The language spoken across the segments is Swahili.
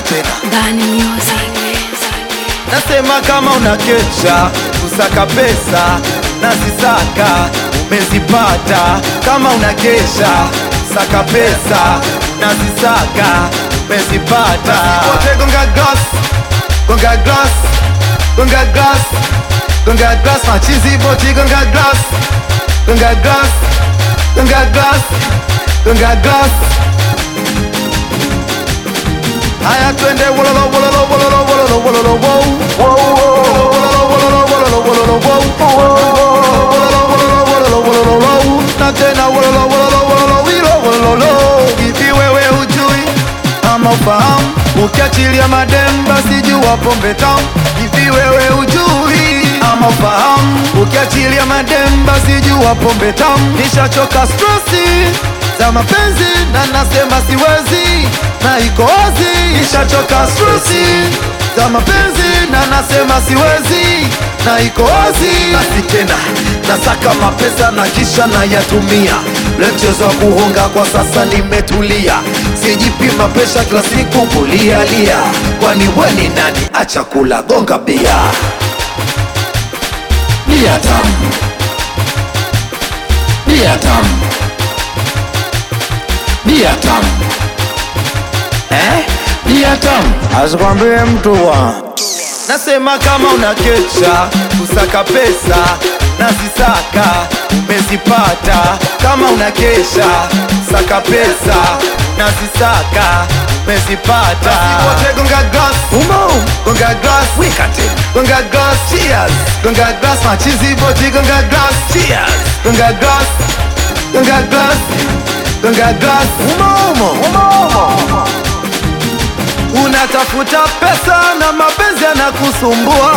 tena Bani Music. Nasema kama unakesha kusaka pesa na zisaka umezipata. Kama unakesha saka pesa na zisaka umezipata. Wote gonga glass, gonga glass, gonga glass, gonga glass, machizi boti gonga glass, gonga glass, gonga glass, gonga glass. Haya twende wololo wololo wololo wololo wololo wow. Wololo wololo wololo wololo wow. Wololo wololo wololo wololo wow. Na tena wololo wololo wololo wilo wololo. Hivi wewe hujui ama ufahamu? Ukiachilia madem basi jua pombe tamu. Hivi wewe hujui ama ufahamu? Ukiachilia madem basi jua pombe tamu. Nishachoka stressi za mapenzi na nasema siwezi na iko wazi. Nishachoka stressi za mapenzi na nasema siwezi na iko wazi. Basi tena nasaka mapesa na kisha nayatumia. Ule mchezo wa kuhonga kwa sasa nimetulia, sijipima pesha kila siku kulialia. Kwani we ni nani? Acha kula gonga bia bia tamu bia tamu bia tamu eh? bia tamu asikwambie mtu wa Nasema kama unakesha kusaka pesa na zisaka umezipata. Kama unakesha saka pesa na zisaka umezipata. Wote gonga glass, umo gonga glass, wika tena gonga glass, cheers, gonga glass, machizi boti gonga glass, cheers, gonga glass, gonga glass, gonga glass, umo umo umo umo Unatafuta pesa na mapenzi yanakusumbua,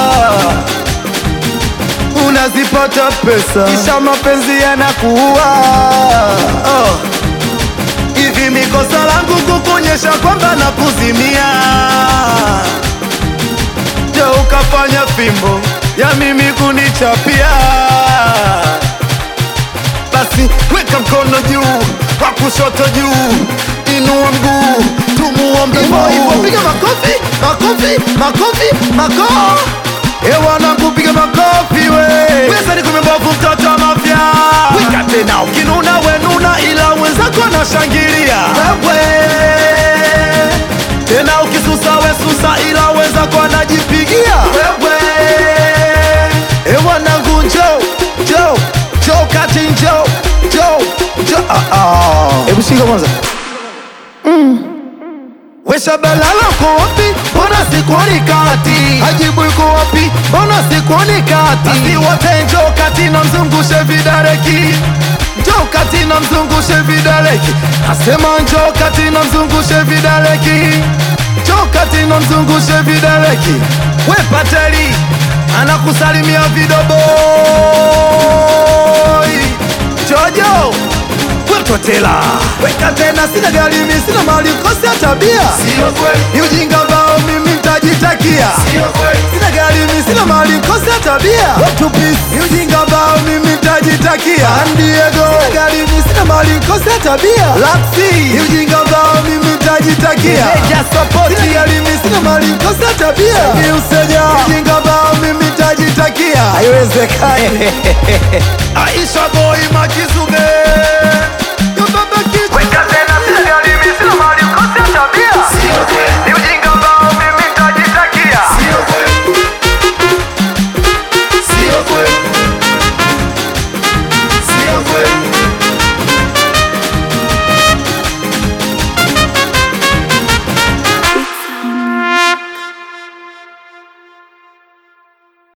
unazipata pesa kisha mapenzi yanakuua. Oh. Hivi mikosa langu kukuonyesha kwamba nakuzimia, je, ukafanya fimbo ya mimi kunichapia? Basi weka mkono juu, wa kushoto juu, inua mguu, tumuombe Mungu. Piga makofi, makofi, makofi, makofi. E wanangu, piga makofi we. Pesa ni kumebovu, mtoto wa mafia. Weka tena, ukinuna wenuna, ila wenzako anashangilia. Wewe tena, ukisusa we susa, ila wenzako anajipigia. Wewe e wanangu, njoo njoo njoo kati, njoo njoo njoo. Ah, ah. Hebu shika kwanza. Wesha balala uko wapi? Mbona sikuoni kati? Hajibu uko wapi? Mbona sikuoni kati? Basi wote njoo kati na mzungushe vidareki, njoo kati na mzungushe vidareki. Nasema njoo kati na mzungushe vidareki, njoo kati na mzungushe vidareki. We Pateli anakusalimia vidoboi Jojo wetotela weka tena, sina gari mimi, sina mali, kosa tabia, Sio kweli, ni ujinga ambao mimi nitajitakia. sio kweli, Sina gari mimi, sina mali, kosa tabia, Watu peace, ni ujinga ambao mimi nitajitakia. San Diego, sina gari mimi, sina mali, kosa tabia, Laxi, ni ujinga ambao mimi nitajitakia. Meja support, sina gari mimi, sina mali, kosa tabia, ni useja, ni ujinga ambao mimi nitajitakia. Haiwezekani. Aisha boy makizube